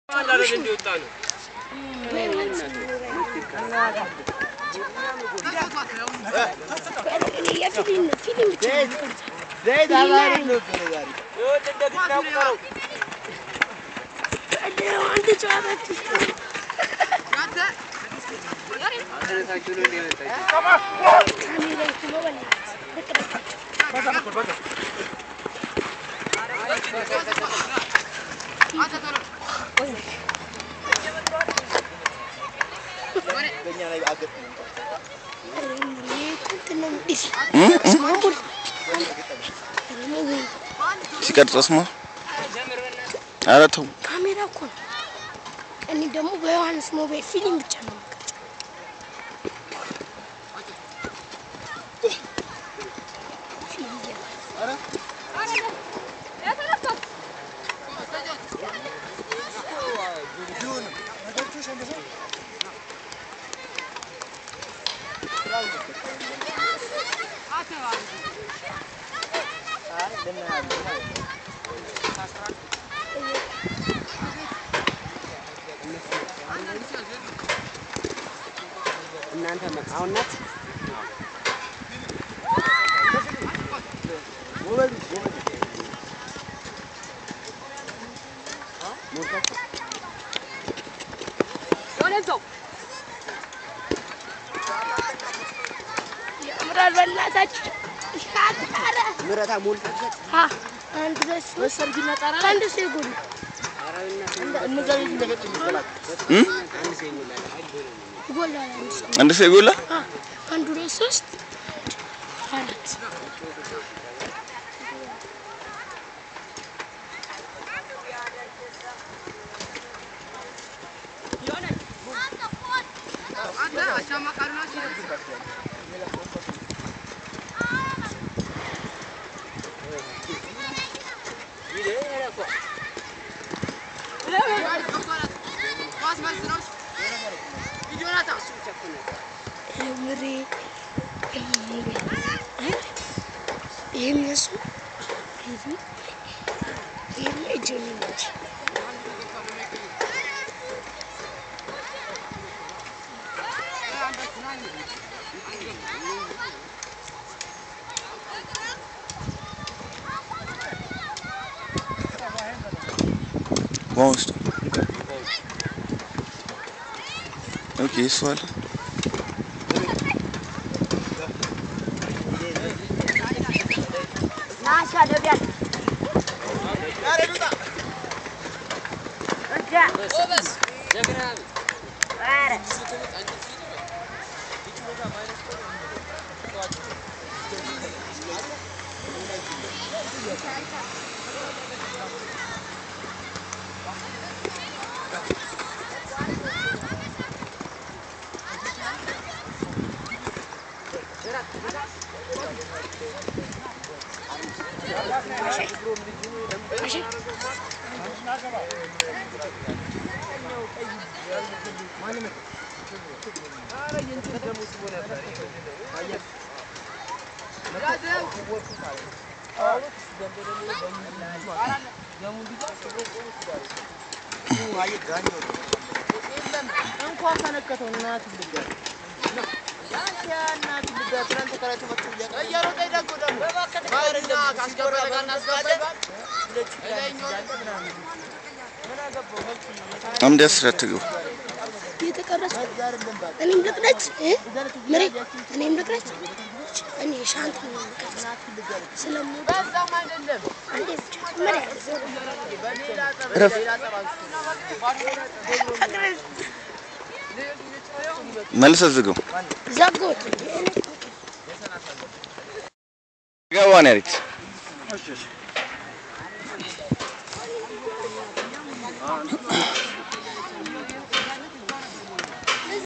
ሲቀርጸስማ ኧረ ተው ካሜራ እኮ ነው። እኔ ደግሞ በዮሐንስ ሞባይል ፊልም ብቻ ነው የምቀርጸው። ፊልም እያለ እናንተ አሁን ናት ያምራል። በእናታችሁ ሻጣረ ምረታ ሞልታበት አንድ ሁለት ሶስት ከአንድ ሰው የጎላ ይጎላል። አንድ ሰው አንድ ሰው ይጎላ አ፣ አንድ ሁለት ሶስት አራት ምሬ ይህም የሱ ይህም እጅ ነች። ውሃ ውስጥ ኦኬ እሱ አለ እንኳን ተነከተው እናት ልጋር እናት ልጋር ትናንት ተከራይቶ መጥቶ እያሮጠ ደግሞ ደግሞ ማርና ካስገባ ጋር እናስገባ አምድ ያስረትገው እየተቀረጽ እኔም ልቅረጽ እ? ምሬ እኔም ልቅረጽ እኔ ሻንት ነው የምቀርጽ ስለምወድ አንዴ ብቻ ምሬ እረፍ መልሰህ ዝገው ዘጎት ገባ ነው ያለች አሁን